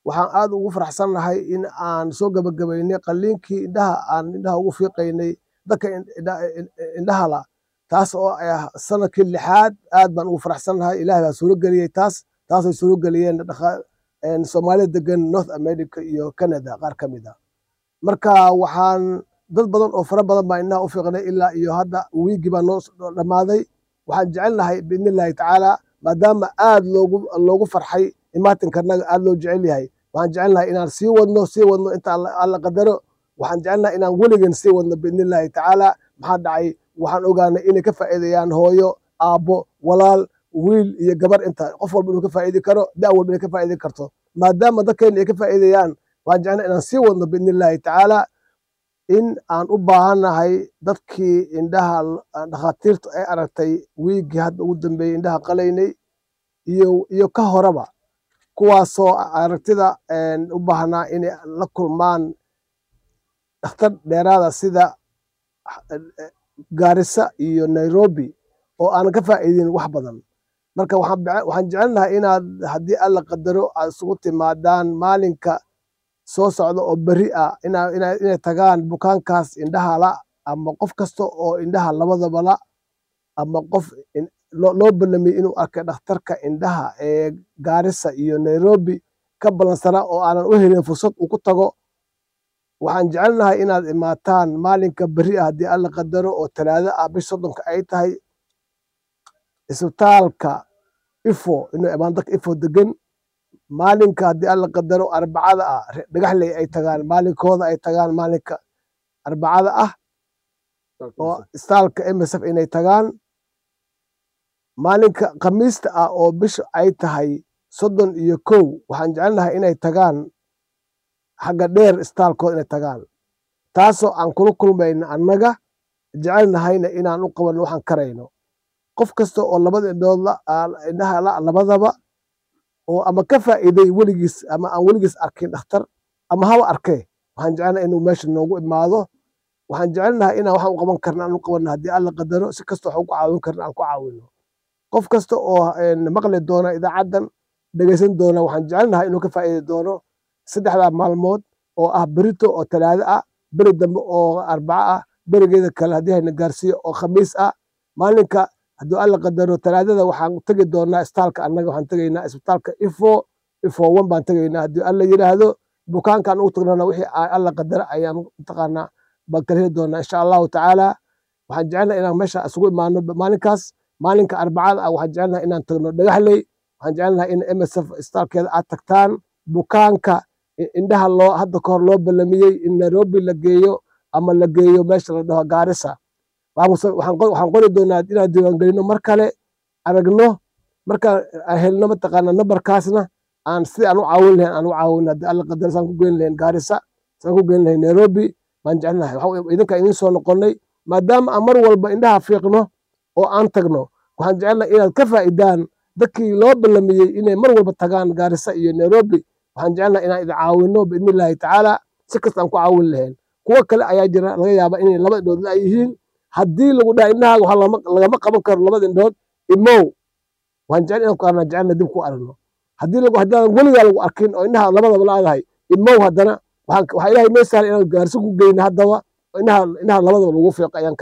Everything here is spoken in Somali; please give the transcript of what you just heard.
waxaan aad ugu faraxsannahay in aan soo gabagabaynay qalliinkii indhaha aan indhaha ugu fiiqaynay dadka indhaha la taas oo ah sanadkii lixaad aad baan ugu faraxsannahay ilahay baa suuro geliyey taas taasay suuro geliyeen soomaalida degan north america iyo canada qaar ka mid a marka waxaan dad badan oo fara badan baa indhaha u fiiqnay ilaa iyo hadda wiigii baa noo dhammaaday waxaan jecelnahay biidni illaahi tacaala maadaama aad loogu loogu farxay imaatinkarnaga aad loo jecel yahay waxaan jecelnahay inaan sii wadno sii wadno inta alla qadaro waxaan jecelnahay inaan weligan sii wadno biidni illaahi tacaala maxaa dhacay waxaan ogaanay inay ka faa'iidayaan hooyo aabbo walaal wiil iyo gabar inta qof walba inuu ka faa'idi karo da walba inay ka faa'idi karto maadaama dadkeena ay ka faa'iidayaan waxaan jecelnahay inaan sii wadno biidni illaahi tacaala in aan u baahannahay dadkii indhaha dhakhaatiirtu ay aragtay wiiggii hadda ugu dambeeyey indhaha qalaynay iyo iyo ka horeba kuwaasoo aragtida u baahnaa inay la kulmaan dhakhtar dheeraada sida gaarisa iyo nairobi oo aanan ka faa'iidin wax badan marka waxaan jecelnahay inaad haddii alla qadaro aad isugu timaadaan maalinka soo socda oo beri ah inay tagaan bukaankaas indhaha la ama qof kasta oo indhaha labadaba la ama qof loo ballamiyey inuu arkay dhakhtarka indhaha ee gaarisa iyo nairobi ka ballansanaa oo aanan u helin fursad uu ku tago waxaan jecelnahay inaad imaataan maalinka beri ah haddii alla qadaro oo talaado ah bish soddonka ay tahay isbitaalka ifo inuu imaan dadka ifo degan maalinka haddii alla qadaro arbacada ah dhagaxley ay tagaan maalinkooda ay tagaan maalinka arbacada ah oo istaalka msf inay tagaan maalinka khamiista ah oo bisha ay tahay soddon iyo kow waxaan jecelnahay inay tagaan xagga dheer istaalkooda inay tagaan taasoo aan kula kulmayno annaga jecelnahayna inaan u qabanno waxaan karayno qof kasta oo labada indhood indhaha la labadaba oo ama ka faa'iiday weligiis ama aan weligiis arkin dhakhtar ama haba arkee waxaan jecelnahay inuu meesha noogu imaado waxaan jecelnahay inaan waxaan u qaban karna aan u qabanno haddii alla qadaro si kasta waxaan ku caawin karna aan ku caawino qof kasta oo maqli doona idaacaddan dhegaysan doona waxaan jecelnahay inuu ka faa'iidi doono saddexdaa maalmood oo ah berito oo talaado ah beri dambe oo arbaco ah berigeeda kale haddii hayna gaarsiiyo oo khamiis ah maalinka hadduu alla qadaro talaadada waxaan tegi doonaa istaalka annaga waxaan tegaynaa isbitaalka ifo ifo one baan tegaynaa haddii alla yidhaahdo bukaankaan ugu tagnana wixii alla qadara ayaan mataqaanaa baan kala heli doonaa insha allahu tacaala waxaan jecelnahay inaan meesha isugu imaano maalinkaas maalinka arbacada ah waxaan jecelnahay inaan tagno dhagaxley waxaan jecelnahay in msf istaalkeeda aad tagtaan bukaanka indhaha loo hadda ka hor loo ballamiyey in nairobi la geeyo ama la geeyo meesha la dhaho gaarisa waxaan qori doonaa inaan diiwaangelino mar kale aragno markaan helno mataqaana nambarkaasna aan sidii aan u caawin lahayn aan u caawin haddii alla qadar saan ku geyn lahayn gaarisa saan ku geyn lahayn nairobi baan jecelnahay idinka idin soo noqonnay maadaama aan mar walba indhaha fiiqno oo aan tagno waxaan jecelnahay inaad ka faa'idaan dadkii loo ballamiyey inay mar walba tagaan gaarisa iyo nairobi waxaan jecelnahay inaan idin caawino biidni illaahi tacaala si kasta aan ku caawin lahayn kuwo kale ayaa jira laga yaaba inay laba indhood la yihiin haddii lagu dhaha indhahaaga waxa lagama qaban karo labada indhood imow waan jecel inaan ku arnaa jecelna dib ku aragno haddii lagu haddaan weligaa lagu arkin oo indhaha labadaba laadahay imow haddana waxaa ilaahay noo sahla inaan gaarsi ku geyno haddaba indhaha indhaha labadaba lagu fiiqo ayaan